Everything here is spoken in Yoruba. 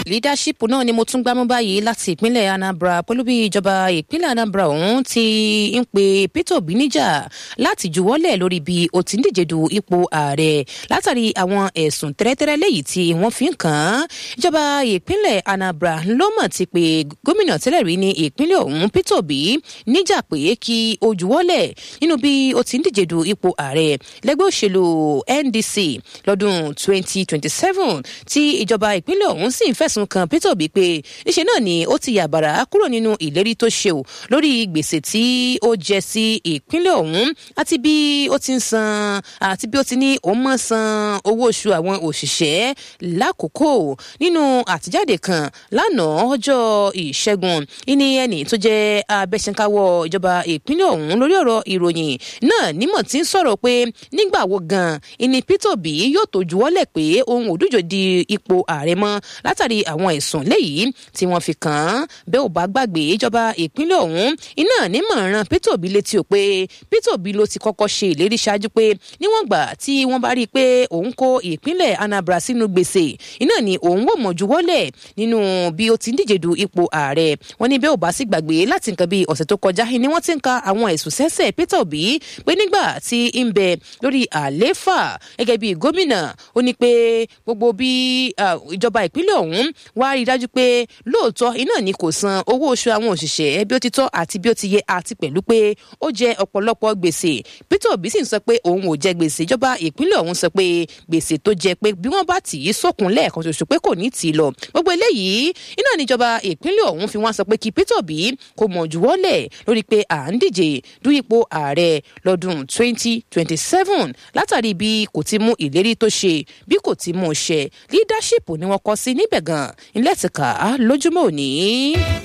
leadership náà ni mo tún gbámú báyìí láti ìpínlẹ̀ anambra pẹ̀lú bí ìjọba ìpínlẹ̀ anambra ọ̀hún ti ń pe peter obi níjà láti juwọ́lẹ̀ lórí bí ó ti ń díje du ipò ààrẹ látàrí àwọn ẹ̀sùn tẹ́rẹ́tẹ́rẹ́ léyìí tí wọ́n fi ń kàn án ìjọba ìpínlẹ̀ anambra ló mọ̀ ti pé gómìnà tẹ́lẹ̀ rí ní ìpínlẹ̀ ọ̀hún peter obi níjà pé kí ó juwọ́lẹ̀ nínú bí ó ti ń díje du ipò ààrẹ lẹ́gbẹ́ òṣèlú ndc lọ́dún 2027 tí ìjọba ìpínlẹ̀ ọ̀hún sì ń fẹ̀sùn kan peter obi pé níṣẹ́ náà ni ó ti yàbàrà kúrò nínú ìlérí tó ṣe ò lórí gbèsè tí ó jẹ sí ìpínlẹ̀ ọ̀hún àti bí ó ti ń san àti bí ó ti ní òun mọ̀ san owó oṣù àwọn òṣìṣẹ́ lákòókò nínú àtijáde kan lánàá ọjọ́ ìṣẹ́gun ìní ẹni tó jẹ́ abẹ́sẹ̀káwọ́ ìjọba ìpínlẹ̀ ọ̀hún lórí ọ̀rọ̀ ìròyìn náà nímọ̀ tí ń sọ̀rọ̀ pé nígbà wo gan ìní peter obi yóò tó juwọ́lẹ̀ pé òun ò dújò di ipò ààrẹ mọ́ látàrí àwọn ẹ̀sùn léyìí tí wọ́n fi kàn án bẹ́ẹ̀ ò bá gbàgbé ìjọba ìpínlẹ̀ ọ̀hún iná nímọ̀ràn peter obi létí o pé peter obi ló ti kọ́kọ́ ṣe ìlérí ṣáájú pé níwọ̀n gbà tí wọ́n bá rí i pé òun kó ìpínlẹ̀ anambra sínú gbèsè iná ni òun wò mọ̀ juwọ́lẹ̀ nínú bí ó ti ń díje du ipò ààrẹ wọn ní bẹ́ẹ̀ ò bá sì gbàgbé láti nǹkan bí ọ̀sẹ̀ tó kọjá ni wọ́n ti ń ka àwọn ẹ̀sùn sẹ́sẹ̀ peter obi pé nígbà tí ń bẹ lórí àlééfà gẹ́gẹ́ bí gómìnà ó ní pé gbogbo bí ìjọba ìpínlẹ̀ ọ̀hún wá rí i dájú pé lóòótọ́ iná ni kò san owó oṣù àwọn òṣìṣẹ́ bí ó ti tọ́ àti bí ó ti yẹ àti pẹ̀lú pé ó jẹ ọ̀pọ̀lọpọ̀ gbèsè peter obi sì ń sọ pé òun ò jẹ gbèsè ìjọba ìpínlẹ̀ ọ̀hún sọ pé gbèsè tó jẹ pé bí wọ́n bá tì í sókun lẹ́ẹ̀kan ṣoṣo pé kò ní tì í lọ gbogbo eléyìí iná níjọba ìpínlẹ̀ ọ̀hún fi wọ́n sọ pé kí peter obi kò mọ̀ juwọ́lẹ̀ lórí pé à ń díje du ipò ààrẹ lọ́dún 2027 látàrí bí kò ti mú ìlérí tó ṣe bí kò ti mú ṣẹ leadership ni wọ́n kọ sí níbẹ̀ gan ilé ẹ̀tìkà lójúmọ́ òní.